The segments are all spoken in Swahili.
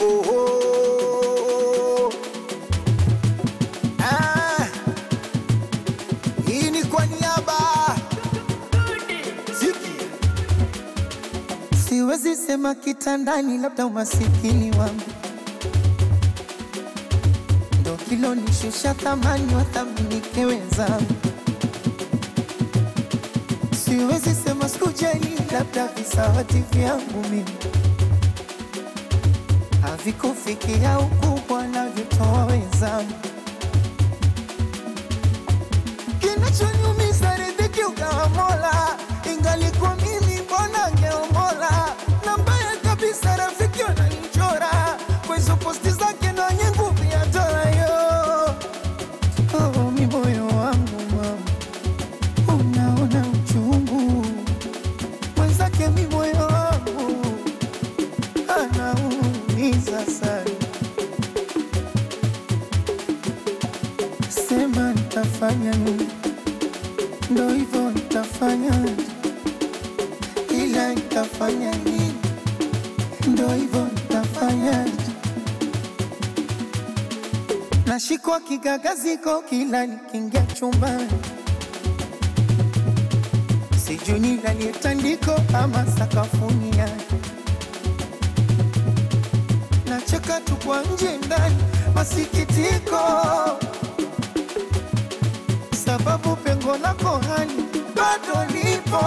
Oho. Ah. Hii ni kwa niaba Ziki. Siwezi sema kitandani, labda umasikini wangu ndo kilonishusha thamani, wathaminike wenzangu. Siwezi sema sikujali, labda visawati vyangu mimi havikufikia ukubwa navyotoa wenzangu. Kinachoniumiza riziki ukawa Mola, ingalikuwa mimi mbona ngeomola. Na mbaya kabisa rafiki wananichora kwa hizo posti zake na wenye nguvu ya dola yo. Oh, mi moyo wangu mama, unaona uchungu mwenzake, mi moyo wangu anaumiza sana. Sema nitafanya nini? Ndo hivyo nitafanya, ila nitafanya nini? Ndo hivyo nitafanya. Nashikwa kigagaziko kila nikiingia chumbani, sijui nilalie tandiko ama sakafuni yake. Nacheka tu kwa nje ndani, masikitiko sababu pengo lako hani bado lipo.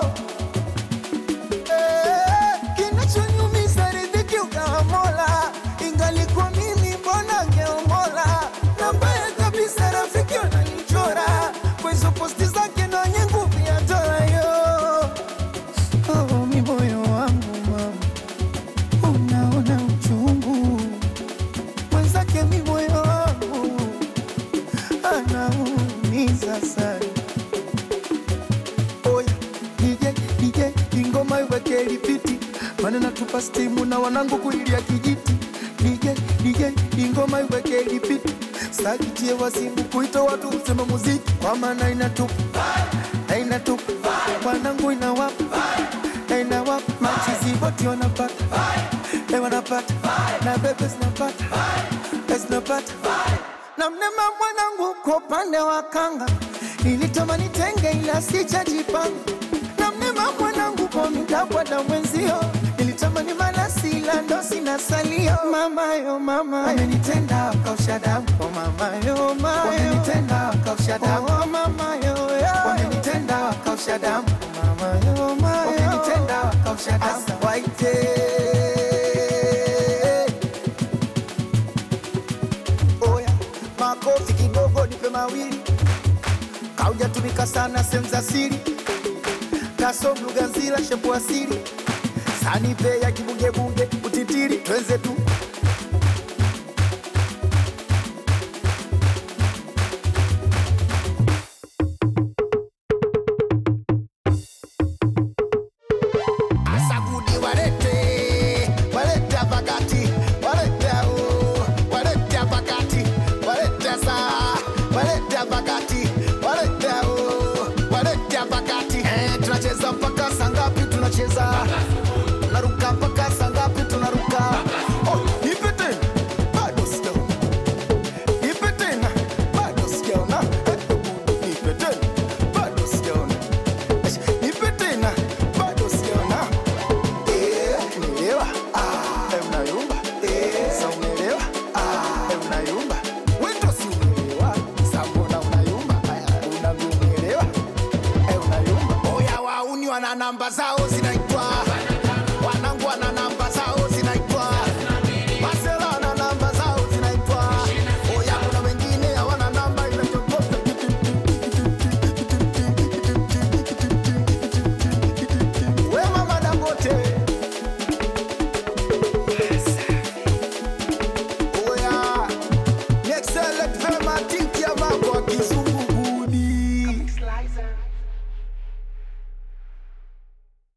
Eh, Kinachoniumiza riziki ukawa Mola, ingalikuwa mimi mbona ngeomola. Na mbaya kabisa rafiki wananichora kwa hizo posti zake na wenye nguvu ya dola yo. Oh, mi moyo wangu mama, unaona uchungu mwenzake, mi moyo wangu anaumiza sana. Oya DJ DJ, ingoma iweke lipiti, maana natupa stimu na wanangu kuilia kijiti. DJ DJ, ingoma iweke lipiti, sakitie wasimu kuita watu usema muziki, kwa maana inatupa na inatupa wanangu inawapa na inawapa machizi wote wanapata eh, wanapata na bebe zinapata eh, zinapata na mnema mwanangu kwa upande wa kanga nilitamani tenge ila sijajipanga na mnema mwanangu kwa mitakwada mwenzio nilitamani malasi ila ndo sina salio mamayo mama amenitenda wakausha damu oh mamayo mayo wamenitenda wakausha damu oh mamayo wamenitenda wakausha damu oh mamayo mayo wamenitenda wakausha damu Asa waite Oya, makofi kidogo nipe mawili. Kaujatumika sana sehemu za siri, kasom lugha nzila shepu asili, sanipe ya kibugebunge utitiri, twenze tu Asagudi walete, walete pakati, walete o, walete pakati, walete sa, walete pakati, walete o, walete pakati. Eh, tunacheza mpaka saa ngapi? Tunacheza tunaruka mpaka saa ngapi? Tunaruka. Oh, nipe tena, bado sijaona. Nipe tena, bado sijaona. Eh, nipe tena, bado sijaona. Nipe tena, bado sijaona. Eh, unaelewa? Ah, eh, unayumba. Eh, sa unaelewa? Ah, eh, unayumba. Wewe ndo si unaelewa. Sa mbona unayumba? Aya, unavyoelewa. Eh, unayumba. Oya wauni wana namba zao zinaitwa